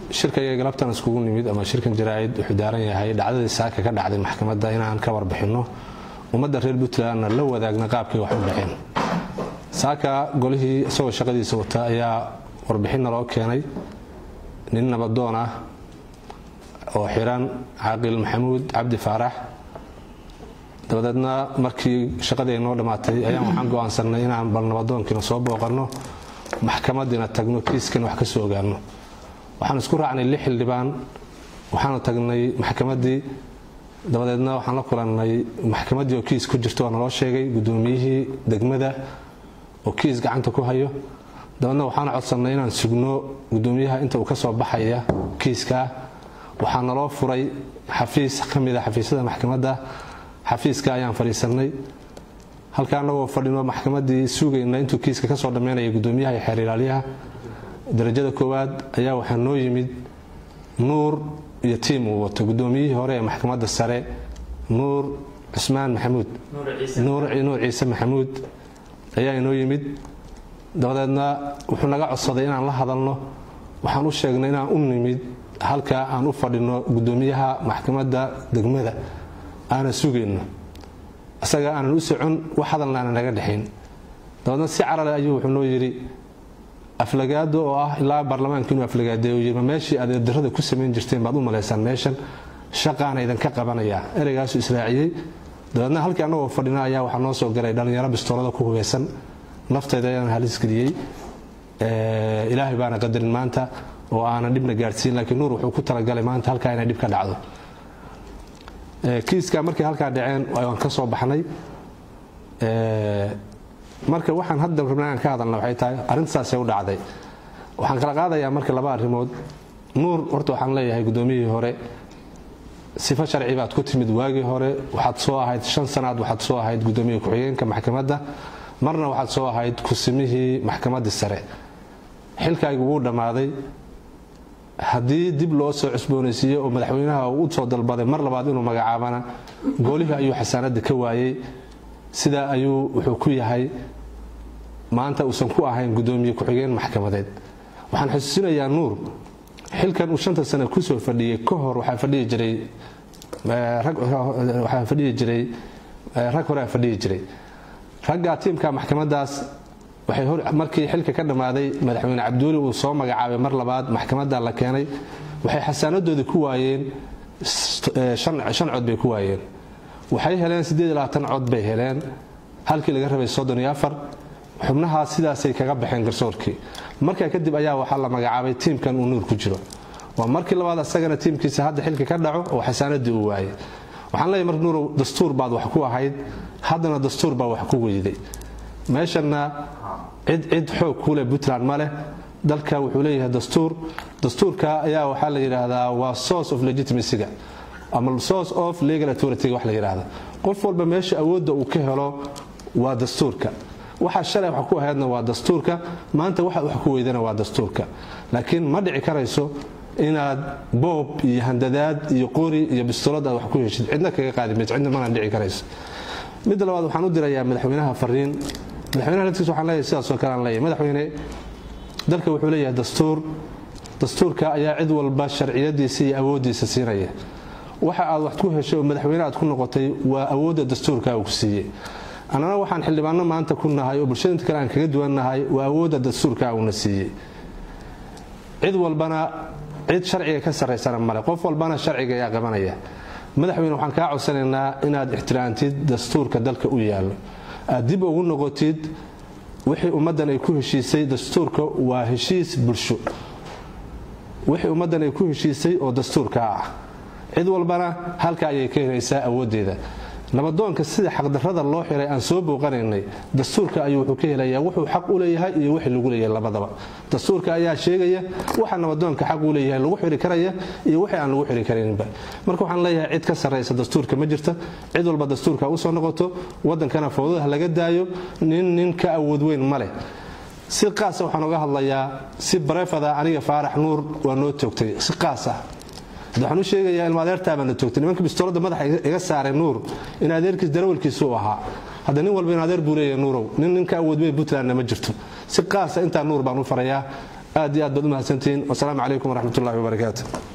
shirkaiga galabtan iskugu nimid ama shirkan jaraa'id wuxuu daaran yahay dhacdadii saaka ka dhacday maxkamadda inaan ka warbixinno ummadda reer puntlandna la wadaagna qaabkay wax u dhaceen saaka golihii isagoo shaqadiisa wata ayaa warbixinna loo keenay nin nabadoon ah oo xiran caaqil maxamuud cabdi faarax dabadeedna markii shaqadii noo dhammaatay ayaan waxaan go'aansannay inaan bal nabadoonkiina soo booqanno maxkamadiina tagno kiiskana wax ka soo ogaanno waxaan isku raacnay lix xildhibaan waxaanu tagnay maxkamaddii dabadeedna waxaan la kulannay maxkamaddii oo kiis ku jirto waa naloo sheegay guddoomiyihii degmada oo kiis gacanta ku hayo dabeedna waxaan codsannay inaan sugno guddoomiyaha inta uu ka soo baxaya kiiskaa waxaa naloo furay xafiis ka mida xafiisyada maxkamadda xafiiska ayaan fadhiisannay halka annagoo fadhino maxkamaddii sugayna intuu kiiska ka soo dhammaynaya guddoomiyaha iyo xeer ilaalyaha darajada koowaad ayaa waxaa noo yimid nuur iyo tiim uu wato guddoomiyihii hore ee maxkamadda sare nuur cusmaan maxamuud nuur ciise maxamuud ayaa inoo yimid dabadeedna wuxuu naga codsaday inaan la hadalno waxaan u sheegnay inaan u nimid halka aan u fadhino guddoomiyaha maxkamadda degmada aanan sugayno isaga aanan u socon wax hadalna aanan naga dhexayn dabeedna si carale ayuu wuxuu noo yidhi aflagaado oo ah ilaa baarlamaanka inuu aflagaadeeyo yiri ma meeshii aad eedarrada ku samayn jirteen baad u malaysaan meeshan shaqaana idinka qabanayaa ereygaasu israaciyey dabeedna halkii annagoo fadhina ayaa waxaa noo soo galay dhallinyaro bistoolada ku hubeysan naftayda ayaan halis geliyey ilaahay baana qadarin maanta oo aanan dhibna gaadhsiin laakiin nuur wuxuu ku talagalay maanta halkaa inay dhib ka dhacdo kiiska markay halkaa dhaceen waan ka soo baxnay marka waxaan hadda rabnaa aan ka hadalna waxay tahay arrintaasay u dhacday waxaan kala qaadayaa marka laba arrimood nuur horta waxaan leeyahay guddoomiyihii hore sifo sharci baad ku timid waagii hore waxaad soo ahayd shan sanaad waxaad soo ahayd guddoomiye ku-xigeenka maxkamadda marna waxaad soo ahayd kusimihii maxkamaddii sare xilkaygu wuu dhammaaday haddii dib loo soo cusboonaysiiyo oo madaxweynaha uu u soo dalbaday mar labaad inuu magacaabana goolihii ayuu xasaanadda ka waayey sidaa ayuu wuxuu ku yahay maanta uusan ku ahayn guddoomiye ku-xigeen maxkamadeed waxaan xusuusinayaa nuur xilkan uu shanta sane kusoo fadhiyey ka hor waxaa fadhiyi jiray waxaa fadhiyi jiray rag horea fadhiyi jiray raggaa tiimka maxkamaddaas waxay markii xilka ka dhammaaday madaxweyne cabduuli uu soo magacaabay mar labaad maxkamadda la keenay waxay xasaanadoodii ku waayeen shan cod bay ku waayeen waxay heleen cod bay heleen halkii laga rabay xubnahaas sidaasay kaga baxeen garsoorkii markaa kadib ayaa waxaa la magacaabay tiimkan uu nuur ku jiro waa markii labaad asagana tiimkiisa hadda xilka ka dhaco oo xasaanadii uu waayay waxaan leeyahy marka nuurow dastuur baad wax ku ahayd haddana dastuur baa wax ku weyday meeshanna cid cid xoog kuuleh puntland ma leh dalka wuxuu leeyahay dastuur dastuurka ayaa waxaa la yidhaahdaa waa source of legitimacyga ama source of legal authority wax la yidhaahda qof walba meesha awoodda uu ka helo waa dastuurka waxa shalay wax ku ahaydna waa dastuurka maanta waxa wax ku weydana waa dastuurka laakiin ma dhici karayso inaad boob iyo handadaad iyo qori iyo bistolad aad wax ku heshid cidna kaga qaadi mayso cidna mana dhici karayso midda labaad waxaan u dirayaa madaxweynaha fariin madaxweynaha laftiisa waxaan leeyahay sidaasoo kale aan leeyahay madaxweyne dalka wuxuu leeyahay dastuur dastuurka ayaa cid walba sharciyadiisa iyo awooddiisa siinaya waxa aad wax ku heshay oo madaxweyne aad ku noqotay waa awoodda dastuurka uu ku siiyey annana waxaan xildhibaano maanta ku nahay oo bulshada inta kale aan kaga duwannahay waa awoodda dastuurka uuna siiyey cid walbana cid sharciga ka sarraysana male qof walbana sharciga ayaa qabanaya madaxweyne waxaan kaa codsanaynaa inaad ixtiraamtid dastuurka dalka u yaallo aad dib ugu noqotid wixii ummaddan ay ku heshiisay dastuurka waa heshiis bulsho wixii ummaddan ay ku heshiisay oo dastuurka ah cid walbana halka ayay ka helaysaa awooddeeda nabadoonka sida xaqdarrada loo xiray aan soo booqanaynay dastuurka ayuu wuxuu ka helayaa wuxuu xaq u leeyahay iyo wixii lagu leeyahay labadaba dastuurka ayaa sheegaya waxa nabadoonka xaq u leeyahay lagu xiri karaya iyo wixii aan lagu xiri karayninba marka waxaan leeyahay cid ka sarraysa dastuurka ma jirta cid walba dastuurka usoo noqoto waddankana fowdadaha laga daayo nin nin ka awood weyn ma leh si qaasa waxaan uga hadlayaa si bareefada aniga faarax nuur waa noo toogtay si qaas ah waxaan u sheegayaa ilma adeertaabaana toogtay nimanka bistoolada madaxa iga saaray nuur in adeerkiis darawalkiisu u ahaa hadda nin walba in adeer buu leeyahay nuurow nin ninka awood weyn puntlandna ma jirto si qaasa intaa nuur baan u farayaa aad iyo aad baad u mahadsantihiin wasalaamu calaykum waraxmat ullahi wabarakaatu